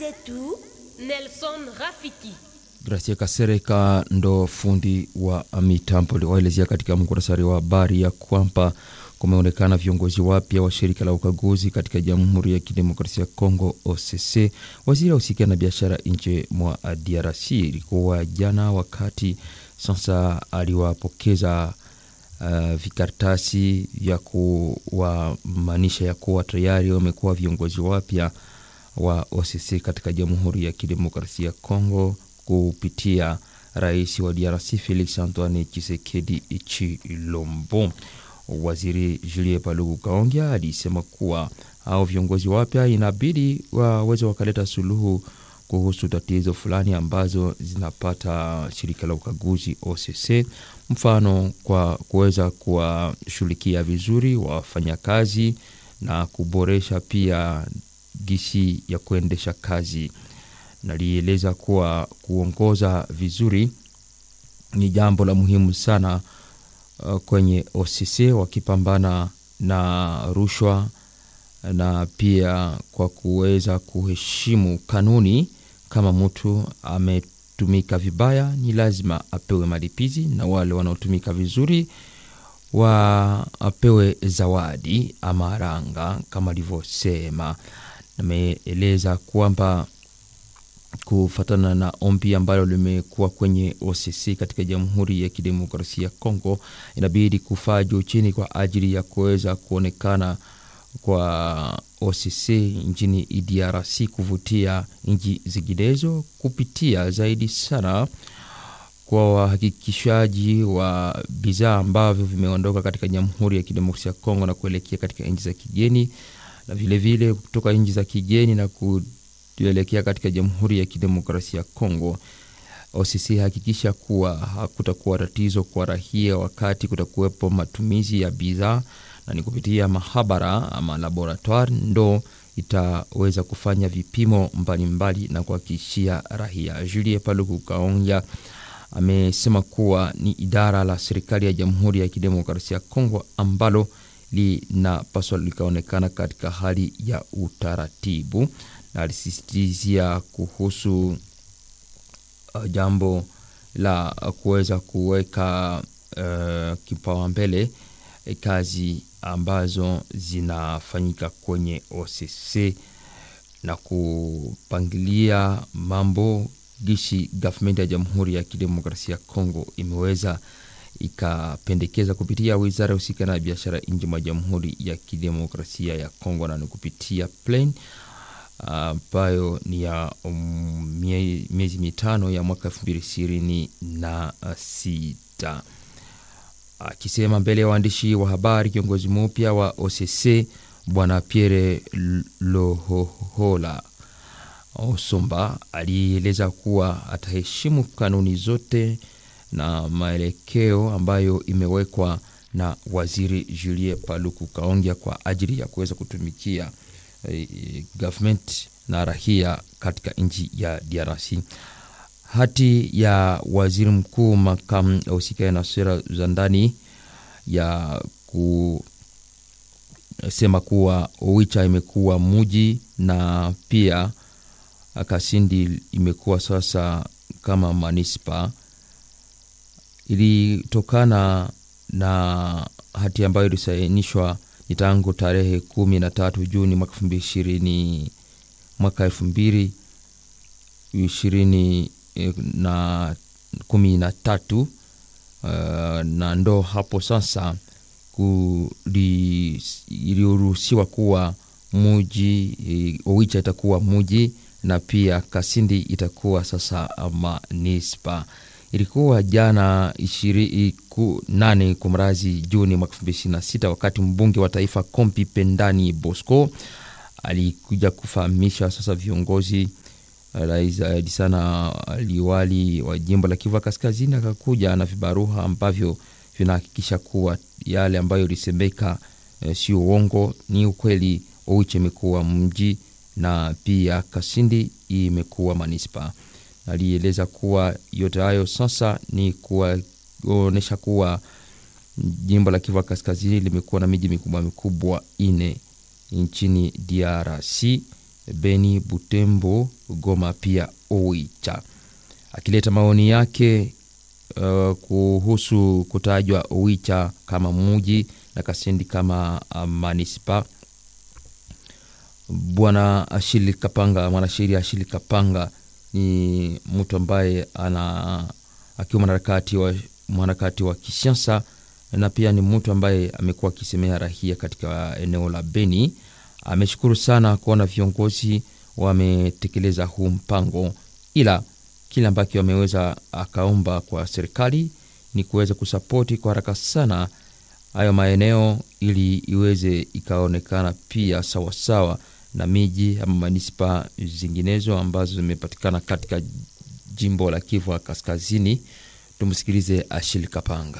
zetu Nelson Rafiki. Gracia Kasereka ndo fundi wa mitambo liwaelezea katika muktasari wa habari ya kwamba kumeonekana viongozi wapya wa shirika la ukaguzi katika Jamhuri ya Kidemokrasia ya Kongo OCC. Waziri ausikia na biashara nje mwa DRC ilikuwa jana, wakati sasa aliwapokeza uh, vikaratasi vya kuwamaanisha ya kuwa tayari wamekuwa viongozi wapya wa OCC katika Jamhuri ya Kidemokrasia ya Kongo kupitia rais wa DRC Felix Antoine Tshisekedi Chilombo. Waziri Julie Paluku Kaongea alisema kuwa hao viongozi wapya inabidi waweze wakaleta suluhu kuhusu tatizo fulani ambazo zinapata shirika la ukaguzi OCC, mfano kwa kuweza kuwashughulikia vizuri wafanyakazi na kuboresha pia gisi ya kuendesha kazi. Nalieleza kuwa kuongoza vizuri ni jambo la muhimu sana uh, kwenye OCC wakipambana na rushwa na pia kwa kuweza kuheshimu kanuni. Kama mtu ametumika vibaya, ni lazima apewe malipizi, na wale wanaotumika vizuri wapewe zawadi ama ranga kama alivyosema. Nameeleza kwamba kufatana na ombi ambalo limekuwa kwenye OCC katika Jamhuri ya Kidemokrasia ya Kongo, inabidi kufaa juu chini kwa ajili ya kuweza kuonekana kwa OCC nchini DRC kuvutia nchi zinginezo kupitia zaidi sana kwa wahakikishaji wa bidhaa ambavyo vimeondoka katika Jamhuri ya Kidemokrasia ya Kongo na kuelekea katika nchi za kigeni na vilevile vile kutoka nchi za kigeni na kuelekea katika Jamhuri ya Kidemokrasia ya Kongo. OCC hakikisha kuwa hakutakuwa tatizo kwa raia wakati kutakuwepo matumizi ya bidhaa, na ni kupitia mahabara ama laboratoire ndo itaweza kufanya vipimo mbalimbali mbali na kuhakikishia raia. Julie Paluku Kaonja amesema kuwa ni idara la serikali ya Jamhuri ya Kidemokrasia ya Kongo ambalo linapaswa likaonekana katika hali ya utaratibu, na alisisitizia kuhusu uh, jambo la kuweza kuweka uh, kipaumbele kazi ambazo zinafanyika kwenye OCC na kupangilia mambo gishi gavumenti ya Jamhuri ya Kidemokrasia ya Kongo imeweza ikapendekeza kupitia wizara ya husika na biashara nje mwa Jamhuri ya Kidemokrasia ya Kongo na ni kupitia plan ambayo uh, ni ya um, mie, miezi mitano ya mwaka elfu mbili ishirini na sita. Akisema uh, mbele ya waandishi wa habari, kiongozi mpya wa OCC Bwana Pierre Lohohola Osomba alieleza kuwa ataheshimu kanuni zote na maelekeo ambayo imewekwa na waziri Julie Paluku Kaongea kwa ajili ya kuweza kutumikia eh, government na rahia katika nchi ya DRC. Hati ya waziri mkuu makamu ausikae na sera za ndani ya kusema kuwa Owicha imekuwa muji na pia Kasindi imekuwa sasa kama manispa ilitokana na hati ambayo ilisainishwa ni tangu tarehe kumi na tatu Juni mwaka elfu mbili ishirini mwaka elfu mbili ishirini na kumi na tatu uh, na ndo hapo sasa iliruhusiwa kuwa muji Owicha itakuwa muji na pia Kasindi itakuwa sasa manispa ilikuwa jana ishirini nane kumrazi Juni mwaka elfu mbili ishirini na sita wakati mbunge wa taifa Kompi Pendani Bosco alikuja kufahamisha sasa viongozi zaidi sana liwali wa jimbo la Kivu Kaskazini, akakuja na vibaruha ambavyo vinahakikisha kuwa yale ambayo ilisemeka e, sio uongo, ni ukweli. Owicha imekuwa mji na pia Kasindi imekuwa manispa alieleza kuwa yote hayo sasa ni kuonyesha kuwa jimbo la Kivu Kaskazini limekuwa na miji mikubwa mikubwa ine nchini DRC Beni, Butembo, Goma pia Oicha, akileta maoni yake uh, kuhusu kutajwa Oicha kama muji na Kasindi kama uh, manispa. Bwana Ashili Kapanga, mwanasheria Ashili Kapanga ni mtu ambaye ana akiwa mwanaharakati wa mwanaharakati wa kisiasa na pia ni mtu ambaye amekuwa akisemea rahia katika eneo la Beni. Ameshukuru sana kuona viongozi wametekeleza huu mpango, ila kile ambacho ameweza akaomba kwa serikali ni kuweza kusapoti kwa haraka sana hayo maeneo ili iweze ikaonekana pia sawasawa sawa na miji ama manispa zinginezo ambazo zimepatikana katika jimbo la Kivu ya Kaskazini. Tumsikilize Ashil Kapanga.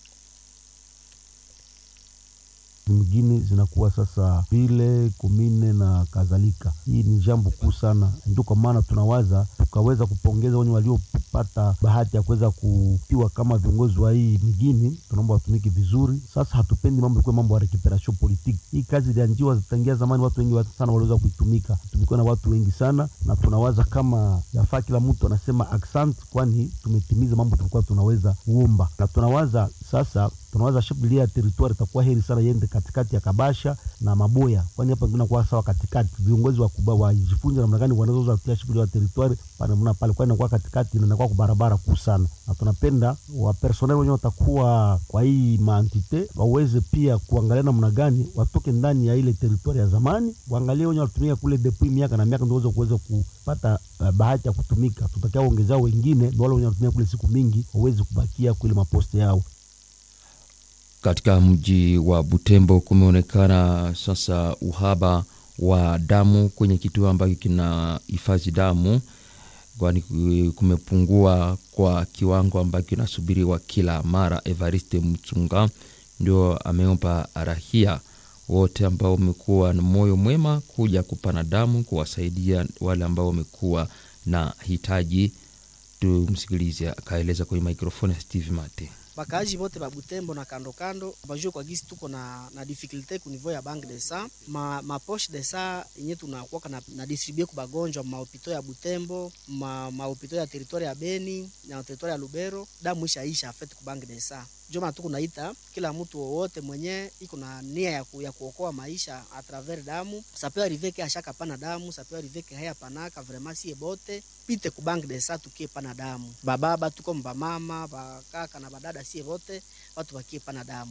Mingine zinakuwa sasa vile kumine na kadhalika. Hii ni jambo kuu sana, ndio kwa maana tunawaza tukaweza kupongeza wenye waliopata bahati ya kuweza kupiwa kama viongozi wa hii migini, tunaomba watumiki vizuri. Sasa hatupendi mambo ikuwe mambo ya recuperation politique. Hii kazi ilianjiwa tangia zamani, watu wengi sana waliweza kuitumika, tumikuwa na watu wengi sana, na tunawaza kama yafaa kila mtu anasema accent, kwani tumetimiza mambo tulikuwa tunaweza kuomba, na tunawaza sasa tunawaza shabilia ya territoire itakuwa heri sana yende katikati ya Kabasha na Maboya, kwani hapa tunakuwa sawa katikati. Viongozi wa kubwa wajifunze namna gani wanaweza kutia shughuli ya territoire pale mna pale, kwani inakuwa katikati na inakuwa kwa barabara kuu sana, na tunapenda wa personnel wenyewe watakuwa kwa hii maantite waweze pia kuangalia namna gani watoke ndani ya ile territoire ya zamani, waangalie wenyewe walitumika kule depuis miaka na miaka, ndio waweze kuweza kupata uh, bahati ya kutumika. Tutakia ongezao wengine, ndio wale wenyewe walitumika kule siku mingi waweze kubakia kule maposte yao. Katika mji wa Butembo kumeonekana sasa uhaba wa damu kwenye kituo ambacho kina hifadhi damu, kwani kumepungua kwa kiwango ambacho kinasubiriwa kila mara. Evariste Mtunga ndio ameomba rahia wote ambao wamekuwa na moyo mwema kuja kupana damu kuwasaidia wale ambao wamekuwa na hitaji. Tumsikilize akaeleza kwenye mikrofoni ya Steve Mate. Bakaaji bote ba Butembo na kando kando bajue kwa gisi tuko na, na difficulté ku niveau ya banque de sang ma, ma poche de sang yenye tunakuwa na, na distribue ku bagonjwa ma hopito ya Butembo ma, ma hopito ya territoire ya Beni na territoire ya Lubero, damu isha isha afete ku banque de sang. Ndio maana tuko naita kila mtu wowote mwenye iko na nia ya, ku, ya kuokoa maisha a travers damu sape arrive ke ashaka pana damu sape arrive ke haya panaka vraiment sie bote pite ku banque de sang tukie pana damu bababa tuko mbamama bakaka na badada sie wote watu wakie pana damu.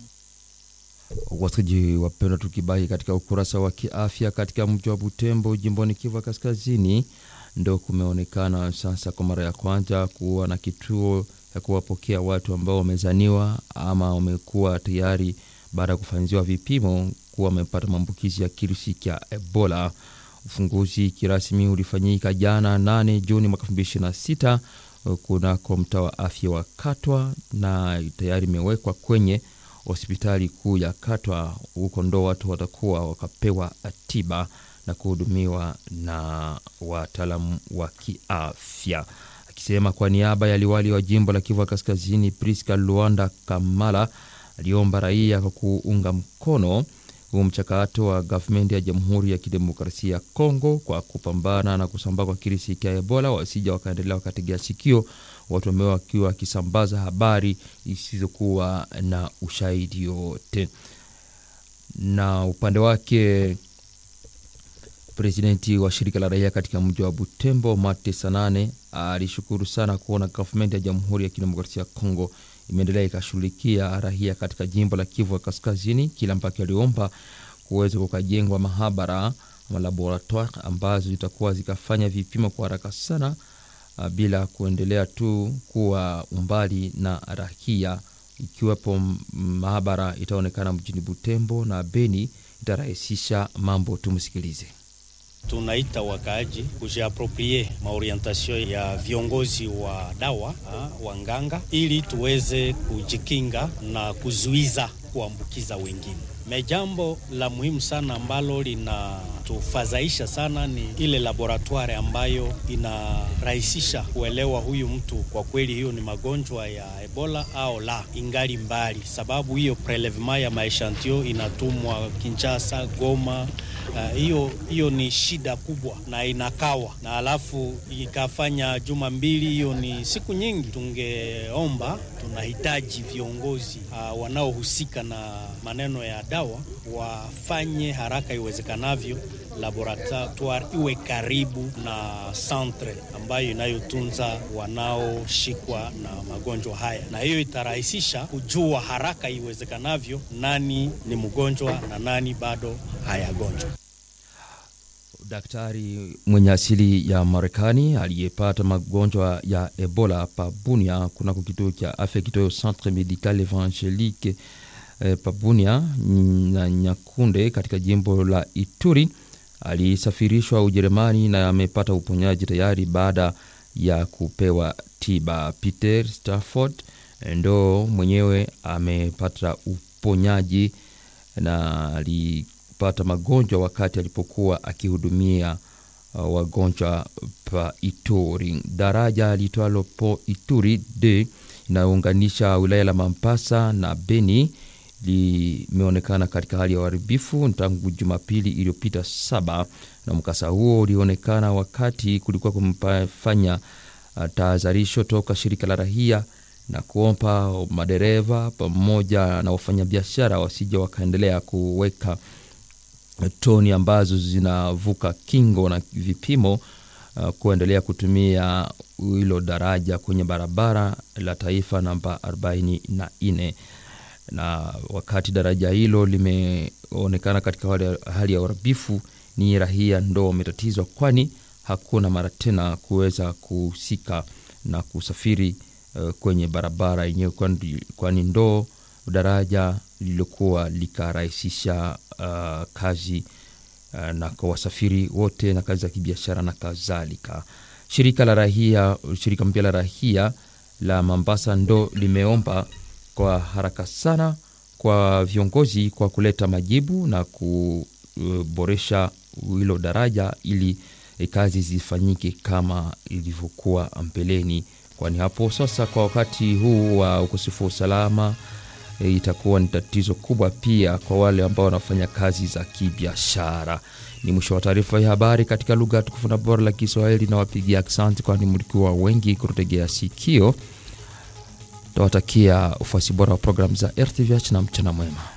Wasikilizaji wapendwa, tukibaki katika ukurasa wa kiafya katika mji wa Butembo jimboni Kivu Kaskazini, ndo kumeonekana sasa kwa mara ya kwanza kuwa na kituo ya kuwapokea watu ambao wamezaniwa ama wamekuwa tayari baada ya kufanyiwa vipimo kuwa wamepata maambukizi ya kirusi cha Ebola. Ufunguzi kirasmi ulifanyika jana 8 Juni mwaka 2026 kunako mtaa wa afya wa Katwa na tayari imewekwa kwenye hospitali kuu ya Katwa. Huko ndo watu watakuwa wakapewa tiba na kuhudumiwa na wataalamu wa kiafya. Akisema kwa niaba ya liwali wa jimbo la Kivu Kaskazini, Priska Luanda Kamala aliomba raia kwa kuunga mkono huu mchakato wa gavumenti ya Jamhuri ya Kidemokrasia ya Kongo kwa kupambana na kusambaa kwa kirisi cha Ebola, wasija wakaendelea wakategea sikio watu ambao wakiwa wakisambaza habari isizokuwa na ushahidi wote. Na upande wake presidenti wa shirika la raia katika mji wa Butembo Mate Sanane alishukuru sana kuona gavumenti ya Jamhuri ya Kidemokrasia ya Kongo imeendelea ikashughulikia raia katika jimbo la Kivu ya Kaskazini, kila ambacho aliomba kuweza kukajengwa mahabara ama laboratoire ambazo zitakuwa zikafanya vipimo kwa haraka sana bila kuendelea tu kuwa umbali na raia. Ikiwepo mahabara itaonekana mjini Butembo na Beni, itarahisisha mambo. Tumsikilize. Tunaita wakaaji kujiaproprie maorientation ya viongozi wa dawa ha, wanganga ili tuweze kujikinga na kuzuiza kuambukiza wengine. Me jambo la muhimu sana ambalo lina inatufadhaisha sana ni ile laboratoire ambayo inarahisisha kuelewa huyu mtu kwa kweli hiyo ni magonjwa ya Ebola au la, ingali mbali, sababu hiyo prelevement ya maeshantio inatumwa Kinshasa, Goma. Hiyo uh, hiyo ni shida kubwa na inakawa na alafu ikafanya juma mbili, hiyo ni siku nyingi. Tungeomba, tunahitaji viongozi uh, wanaohusika na maneno ya dawa wafanye haraka iwezekanavyo laboratoire iwe karibu na centre ambayo inayotunza wanaoshikwa na magonjwa haya, na hiyo itarahisisha kujua haraka iwezekanavyo nani ni mgonjwa na nani bado hayagonjwa. Daktari mwenye asili ya Marekani aliyepata magonjwa ya Ebola Pabunia kunako kituo cha afya kitoyo Centre Medical Evangelique eh, Pabunia na Nyakunde katika jimbo la Ituri alisafirishwa Ujerumani na amepata uponyaji tayari baada ya kupewa tiba. Peter Stafford ndo mwenyewe amepata uponyaji na alipata magonjwa wakati alipokuwa akihudumia uh, wagonjwa pa Ituri. Daraja litwalo po Ituri d inayounganisha wilaya la Mampasa na Beni limeonekana katika hali ya uharibifu tangu Jumapili iliyopita saba, na mkasa huo ulionekana wakati kulikuwa kumefanya uh, tahadharisho toka shirika la rahia na kuomba madereva pamoja na wafanyabiashara wasija wakaendelea kuweka toni ambazo zinavuka kingo na vipimo uh, kuendelea kutumia hilo daraja kwenye barabara la taifa namba 44 na wakati daraja hilo limeonekana katika hali ya uharibifu, ni rahia ndo wametatizwa, kwani hakuna mara tena kuweza kuhusika na kusafiri uh, kwenye barabara yenyewe, kwani ndo daraja lililokuwa likarahisisha uh, kazi uh, na kwa wasafiri wote na kazi za kibiashara na kadhalika. Shirika la rahia, shirika mpya la rahia la Mombasa ndo limeomba kwa haraka sana kwa viongozi kwa kuleta majibu na kuboresha hilo daraja ili kazi zifanyike kama ilivyokuwa mbeleni, kwani hapo sasa kwa wakati huu wa ukosefu wa usalama e, itakuwa ni tatizo kubwa pia kwa wale ambao wanafanya kazi za kibiashara. Ni mwisho wa taarifa ya habari katika lugha tukufu na bora la Kiswahili, na wapigia aksanti, kwani mlikuwa wengi kututegea sikio. Tawatakia ufuasi bora wa programu za RTVH na mchana mwema.